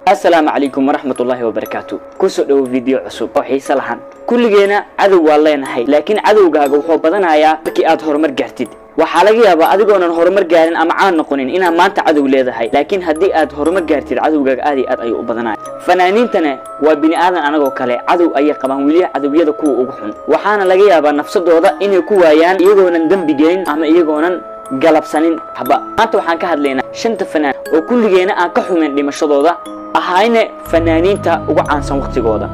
assalaamu calaykum waraxmatullaahi wabarakaatu kusoo dhowo video cusub oo xiise lahan kulligeena cadow waan leenahay laakiin cadowgaaga wuxuu badanayaa markii aad horumar gaartid waxaa laga yaabaa adigoonan horumar gaarin ama caan noqonin inaad maanta cadow leedahay laakiin haddii aad horumar gaartid cadowgaaga aad iyo aad ayuu u badanaya fanaaniintana waa bini aadan anagoo kale cadow ayay qabaan weliya cadowyada kuwa ugu xun waxaana laga yaabaa nafsadooda inay ku waayaan iyagoonan dembi gelin ama iyagoonan galabsanin haba maanta waxaan ka hadlaynaa shanta fanaan oo kulligeena aan ka xumayn dhimashadooda ahayna fanaaniinta ugu caansan wakhtigooda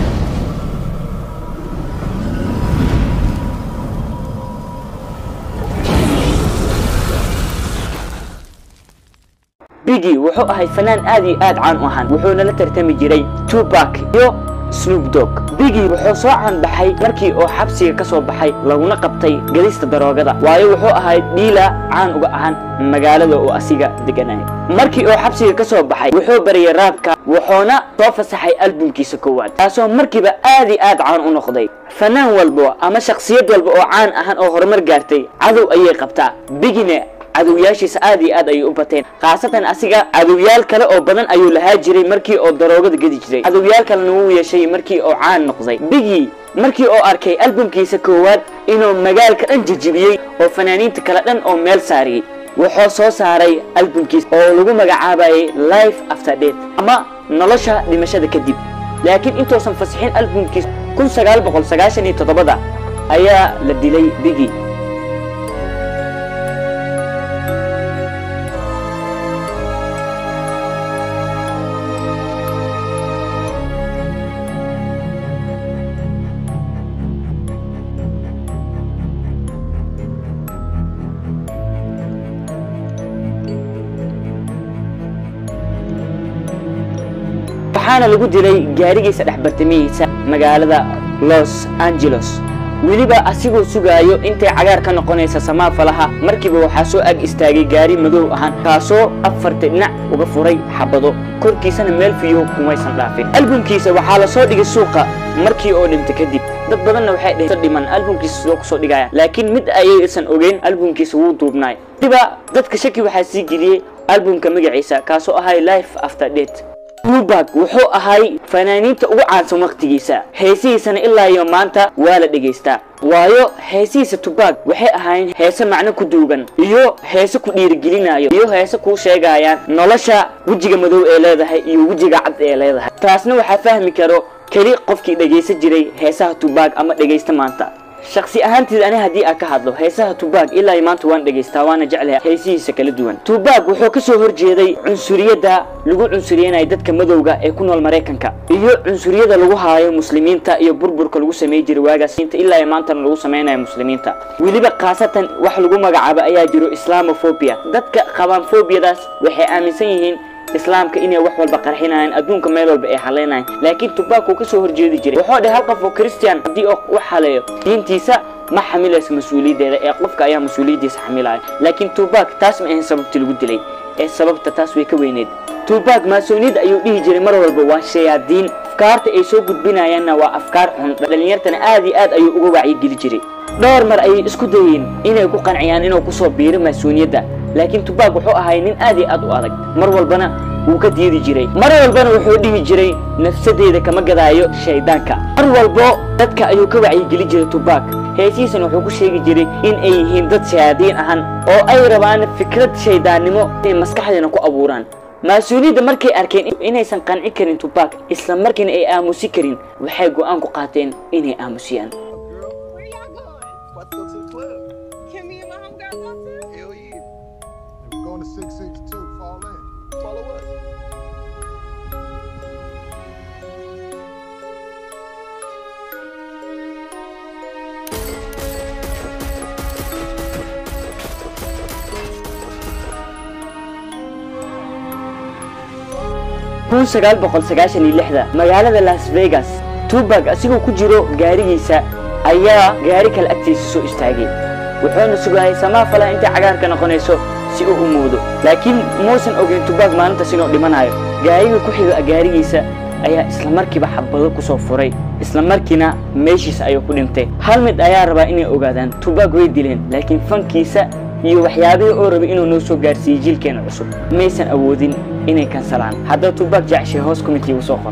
bigi wuxuu ahay fanaan aad iyo aad caan u ahaan wuxuuna la tartami jiray tubac iyo snoop dog bigi wuxuu soo caanbaxay markii oo xabsiga ka soo baxay laguna qabtay gadista daroogada waayo wuxuu ahay dhiila caan uga ahaan magaalada oo asiga deganaya markii oo xabsiga ka soo baxay wuxuu bariyay raabka wuxuuna soo fasaxay albumkiisa koowaad taasoo markiiba aad iyo aad caan u noqday fanaan walba ama shakhsiyad walba oo caan ahaan oo horumar gaartay cadow ayay qabtaa bigina cadowyaashiisa aad iyo aad ayay u bateen khaasatan asiga cadowyaal kale oo badan ayuu lahaa jiray markii oo daroogada gedi jiray cadowyaal kalena wuu yeeshay markii oo caan noqday bigi markii oo arkay albumkiisa koowaad inuu magaalka dhan jejibiyey oo fanaaniinta kale dhan oo meel saariyey wuxuu soo saaray albumkiisa oo lagu magacaabayay life after death ama nolosha dhimashada kadib laakiin intuusan fasixin albumkiisa kun sagaal boqol sagaashan iyo toddobada ayaa la dilay bigi waxaana lagu dilay gaarigiisa dhex bartamihiisa magaalada los angeles weliba asigoo sugaayo intay cagaar ka noqonaysa samaafalaha markiiba waxaa soo ag istaagay gaari madow ahaan kaasoo afarta dhinac uga furay xabado korkiisana meel fiyo kumaysan dhaafin albumkiisa waxaa la soo dhigay suuqa markii oo dhintay kadib dad badanna waxay dheheen dhiman albumkiisa sidoo kusoo dhigaya laakiin mid ayaysan ogeyn albumkiisa wuu duubnaay diba dadka shaki waxaa sii geliyey albumka magaciisa kaasoo ahay life after date tubag wuxuu ahay fanaaniinta ugu caansan wakhtigiisa heesihiisana ilaa iyo maanta waa la dhegaystaa waayo heesihiisa tubag waxay ahaayeen heese macno ku duugan iyo heese ku dhiirigelinayo iyo heese kuu sheegayaan nolosha wejiga madow ee leedahay iyo wejiga cad ee leedahay taasna waxaa fahmi karo keli qofkii dhegaysan jiray heesaha tubag ama dhegaysta maanta shaksi ahaanteed ani haddii aan ka hadlo heesaha tubag ilaa iyo maanta waan dhegaystaa waana jeclahay heesihiisa kala duwan tubag wuxuu ka soo horjeeday cunsuriyadda lagu cunsuriyanayo dadka madowga ee ku nool maraykanka iyo cunsuriyada lagu haayo muslimiinta iyo burburka lagu samey jiray waagaas ilaa iyo maantana lagu samaynayo muslimiinta weliba khaasatan wax lagu magacaabo ayaa jiro islamophobia dadka qabaan fobiyadaas waxay aaminsan yihiin islaamka inay wax walba qarxinayaan adduunka meel walba ay haleynayaan laakiin tubak uu ka soo horjeedi jiray wuxuu dhahay hal qof oo christian haddii oo u haleeyo diintiisa ma xamilayso mas-uuliyaddeeda ee qofka ayaa mas-uuliyaddiisa xamilaya laakiin tubak taas ma ahayn sababtii lagu dilay ee sababta taas way ka weyneed tubak maasooniyadda ayuu dhihi jiray mar walba waa shayaadiin afkaarta ay soo gudbinayaanna waa afkaar xun dhalinyartana aad iyo aad ayuu uga wacyigeli jiray dhowr mar ayay isku dayeen inay ku qanciyaan inuu kusoo biiro maasooniyadda laakiin tubak wuxuu ahay nin aad iyo aad u adag mar walbana wuu ka diidi jiray mar walbana wuxuu dhihi jiray nafsadeeda kama gadaayo shaydaanka mar walbo dadka ayuu ka wacyigeli jiray tubak heesihiisana wuxuu ku sheegi jiray in ay yihiin dad shayaadiin ahan oo ay rabaan fikrad shaydaannimo inay maskaxdeena ku abuuraan mas-uuliyadda markay arkeen inaysan qanci karin tubak isla markiina ay aamusi karin waxay go'aan ku qaateen inay aamusiyaan Where y'all going? About to go to the club. Can me and my homegirl go too? Hell yeah. We're going to 662, fall in. Follow us. kun sagaal boqol sagaashan iyo lixda magaalada las vegas tubag asigoo ku jiro gaarigiisa ayaa gaari kale agtiisa soo istaagay wuxuuna sugayay samaafala intay cagaarka noqonayso si uu u muudo laakiin muusan ogeyn tubag maalintaas inuu dhimanayo gaariga ku xiga gaarigiisa ayaa isla markiiba xabado ku soo furay isla markiina meeshiisa ayuu ku dhintay hal mid ayaa rabaa inay ogaadaan tubag way dileen laakiin fankiisa iyo waxyaabihii oo rabay inuu noo soo gaarsiiyey jiilkeena cusub maysan awoodin inay kansalaan haddaba tubaak jeceshay hoos committee u soo qor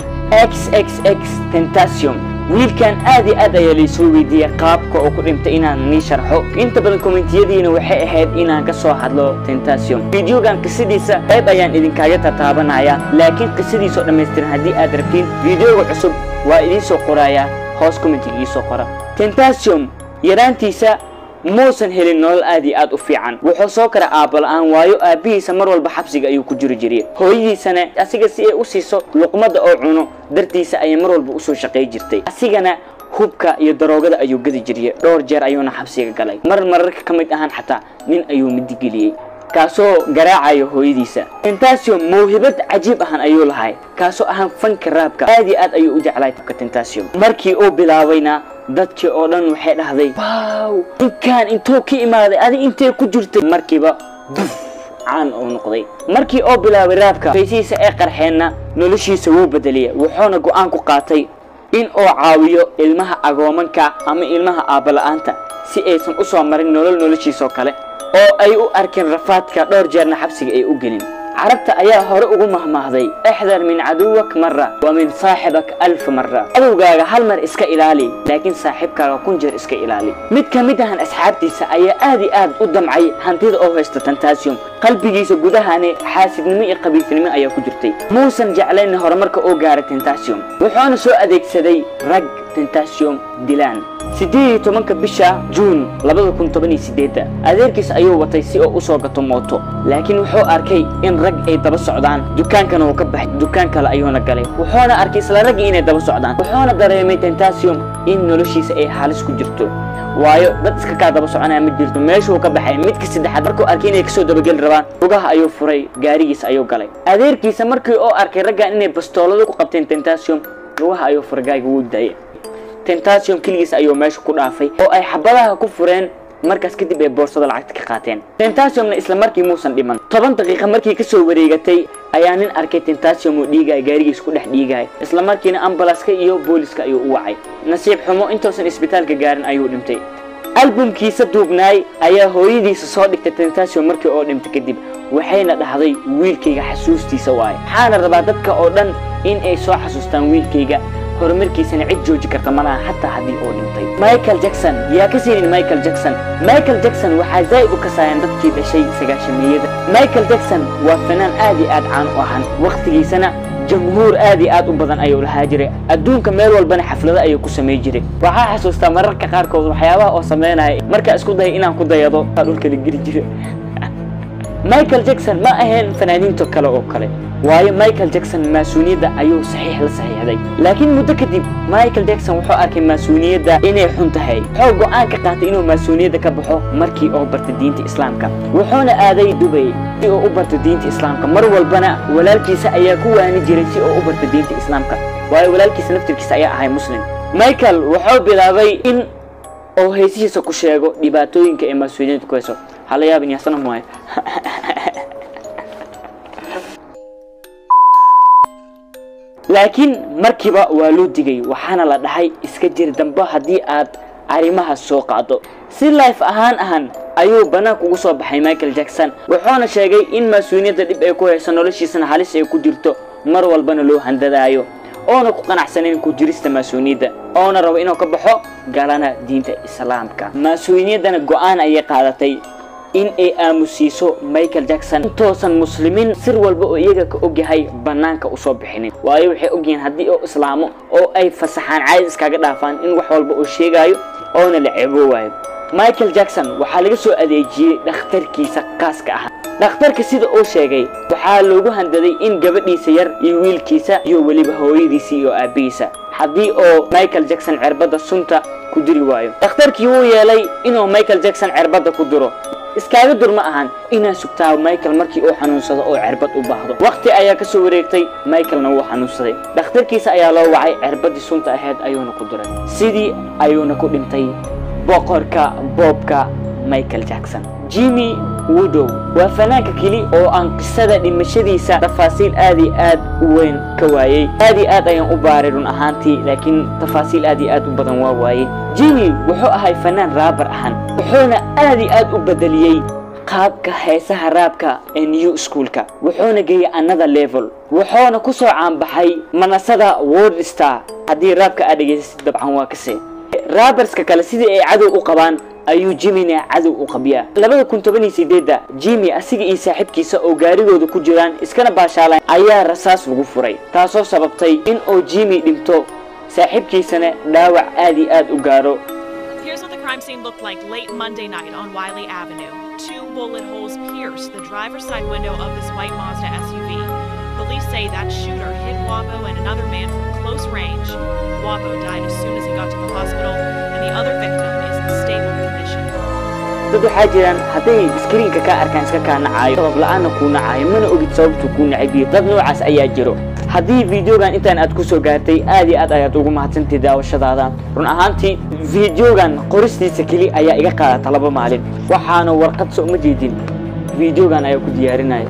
xxx tentacium wiilkan aad iyo aad ayaa laysoo weydiiyey qaabka oo ku dhintay inaan nii sharxo inta badan kommentiyadiina waxay ahayd inaan ka soo hadlo tentacium fideogan qisadiisa qayb ayaan idinkaaga tataabanaya laakiin qisadiisoo dhammaystiran haddii aad rabtiin fideoga cusub waa idiin soo qorayaa hoos commentiga ii soo qora tentacium yaraantiisa muusan helin nolol aad iyo aad u fiican wuxuu soo kara aabba la'aan waayo aabbihiisa mar walba xabsiga ayuu ku jiri jiray hooyadiisana asiga si ay u siiso luqmadda oo cuno dartiisa ayay mar walba usoo shaqay jirtay asigana hubka iyo daroogada ayuu gadi jiriyey dhowr jeer ayuuna xabsiga galay mar mararka ka mid ahaan xataa nin ayuu midigeliyey kaasoo garaacayo hooyadiisa tentacium mawhibad cajiib ahan ayuu lahay kaasoo ahaan fanka raabka aad iyo aad ayuu u jeclahay ka tentacium markii uu bilaabayna dadkii oo dhan waxay dhahday wow ninkaan intuu ka imaaday adi intee ku jirtay markiiba duf caan uu noqday markii oo bilaabay raabka faysihiisa ee qarxeenna noloshiisa wuu bedeliyay wuxuuna go'aan ku qaatay in uu caawiyo ilmaha agoomanka ama ilmaha aabbala'aanta si aysan u soo marin nolol noloshiisoo kale oo ay u arkeen rafaadka dhowr jeerna xabsiga ay u gelin carabta ayaa hore ugu mahmaahday ixdar min caduwak mara wa min saaxibak alf mara cadowgaaga hal mar iska ilaali laakiin saaxiibkaaga kun jeer iska ilaali mid ka mid ahan asxaabtiisa ayaa aad iyo aad u damcay hantida oo haysta tentacium qalbigiisa gudahani xaasidnimo iyo qabiilnimo ayaa ku jirtay muusan jeclayn horumarka oo gaaray tentacium wuxuuna soo adeegsaday rag tentacium dilaan siddeed iyo tobanka bisha juun labada kun toban iyo sideedda adeerkiis ayuu watay si oo usoo gato mooto laakiin wuxuu arkay in rag ay daba socdaan dukaankana uu ka baxay dukaan kale ayuuna galay wuxuuna arkay isla raggii inay daba socdaan wuxuuna dareemay tentacium in noloshiisa ay halis ku jirto waayo dad iska kaa daba soconaya ma jirto meeshuu ka baxay midka saddexaad markuu arkay inay kasoo dabageli rabaan lugaha ayuu furay gaarigiisa ayuu galay adeerkiisa markii oo arkay raggan inay bastoolado ku qabteen tentacium lugaha ayuu furay gaayga wuu daayay tentacium keligiis ayuu meesha ku dhaafay oo ay xabadaha ku fureen markaas kadib ay boorsada lacagta ka qaateen tentaciumna isla markii muusan dhiman toban daqiiqa markii kasoo wareegatay ayaa nin arkay tentacium uu dhiigaya gaarigiisa ku dhex dhiigaya isla markiina ambalaska iyo booliska ayuu u wacay nasiib xumo intuusan isbitaalka gaarin ayuu dhintay albumkiisa duubnaay ayaa hooyadiisa soo dhigtay tentacium markii oo dhintay kadib waxayna dhahday wiilkayga xasuustiisa waaye waxaana rabaa dadka oo dhan in ay soo xasuustaan wiilkayga horumarkiisana cid jooji karta malaha xataa haddii uu dhintay michael jackson yaa ka siinin michael jackson michael jackson waxaa zaa'id u kasaayeen dadkii dhashay sagaashamiyada michael jackson waa fanaan aad iyo aad caan u ahan wakhtigiisana jamhuur aad iyo aad u badan ayuu lahaa jiray adduunka meel walbana xaflado ayuu ku samay jiray waxaa xasuustaa mararka qaarkood waxyaabaha oo samaynaya markaa isku daya inaan ku dayado aa dhulka la geli jira michael jackson ma ahayn fanaaniinta kale oo kale waayo michael jackson maasuuniyadda ayuu saxiix la saxiixday laakiin muddo kadib michael jackson wuxuu arkay maasuuniyadda inay xun tahay wuxuu go'aan ka qaatay inuu maasuuniyadda ka baxo markii oo bartay diinta islaamka wuxuuna aaday dubay si uu u barto diinta islaamka mar walbana walaalkiisa ayaa ku waani jiray si uu u barto diinta islaamka waayo walaalkiisa naftirkiisa ayaa ahay muslim michael wuxuu bilaabay in oo heesihiisa ku sheego dhibaatooyinka ee maasuuliyadda ku hayso hala yaabin yaasana maayo laakiin markiiba waa loo digay waxaana la dhahay iska jir dambe haddii aad arrimahaas soo qaado si life ahaan ahan ayuu bannaanka ugu soo baxay michael jackson wuxuuna sheegay in maasuuniyadda dhib ay ku hayso noloshiisana halis ay ku jirto mar walbana loo handadaayo oona ku qanacsanayn ku jirista maasuuniyadda oona rabo inuu ka baxo galana diinta islaamka maasuuniyaddana go'aan ayay qaadatay in ay aamusiiso michael jackson intoosan muslimiin sir walba oo iyaga ka ogyahay bannaanka usoo bixinin waayo waxay ogyihiin haddii oo islaamo oo ay fasaxaan caadis iskaga dhaafaan in wax walba uu sheegaayo oona la ceeboowayo michael jackson waxaa laga soo adeejiyey dhakhtarkiisa qaaska ah dhakhtarka sida uu sheegay waxaa loogu handaday in gabadhiisa yar iyo wiilkiisa iyo weliba hooyadiisa iyo aabbihiisa haddii oo michael jackson cerbadda sunta ku diri waayo dhakhtarkii wuu yeelay inuu michael jackson cerbadda ku diro iskaaga dur ma ahan inaad sugtaa michael markii uu xanuunsado oo cerbad u baahdo wakhti ayaa ka soo wareegtay michaelna wuu xanuunsaday dhakhtarkiisa ayaa loo wacay cerbaddii sunta ahayd ayuuna ku diray sidii ayuuna ku dhintay boqorka boobka michael jackson jimmy wodow waa fanaanka keli oo aan qisada dhimashadiisa tafaasiil aad iyo aad u weyn ka waayey aad iyo aad ayaan u baaray run ahaantii laakiin tafaasiil aad iyo aad u badan waa waayey jimmy wuxuu ahay fanaan raabar ahan wuxuuna aad iyo aad u bedeliyey qaabka heesaha raabka ee new schoolka wuxuuna geeyey another level wuxuuna ku soo caanbaxay manasada world star haddii raabka aad dhegaysasid dabcan waa kase raabarska kale sidii ay cadow u qabaan ayuu jimina cadow u qabyaa labada kun toban iyo sideedda jimi asiga iyo saaxiibkiisa oo gaarigooda ku jiraan iskana baashaalaan ayaa rasaas lagu furay taasoo sababtay in uu jimi dhinto saaxiibkiisana dhaawac aad iyo aad u gaaro Here's what the crime scene looked like late Monday night on Wiley Avenue. Two bullet holes pierced the driver's side window of this white Mazda SUV. Police say that shooter hit Wapo and another man from close range. Wapo died as soon as he got to the hospital, and the other victim is in stable condition. dad waxaa jiraan hadday iskriinka kaa arkaan iska kaa nacaayo sabab la-aanna kuu nacaayo mana ogid sababtuu kuu nacabiyo dad noocaas ayaa jiro haddii videogan intaan aad ku soo gaartay aad iyo aad ayaad ugu mahadsantahay daawashadaada run ahaantii videogan qoristiisa keli ayaa iga qaadata laba maalin waxaana warqad so uma jeedin videogan ayaa ku diyaarinaya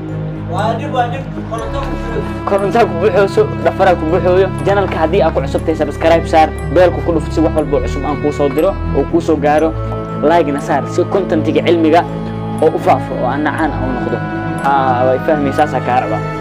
korontaa ku buuxooso dhafaraa ku buuxooyo janalka haddii aad ku cusubtahay subscribe saar beelku ku dhufto si wax walba oo cusub aan kuu soo diro oo kuu soo gaaro like-na saar si contentiga cilmiga oo u faafo oo aan nacaan ah u noqdo way fahmay saasaa kaa rabaa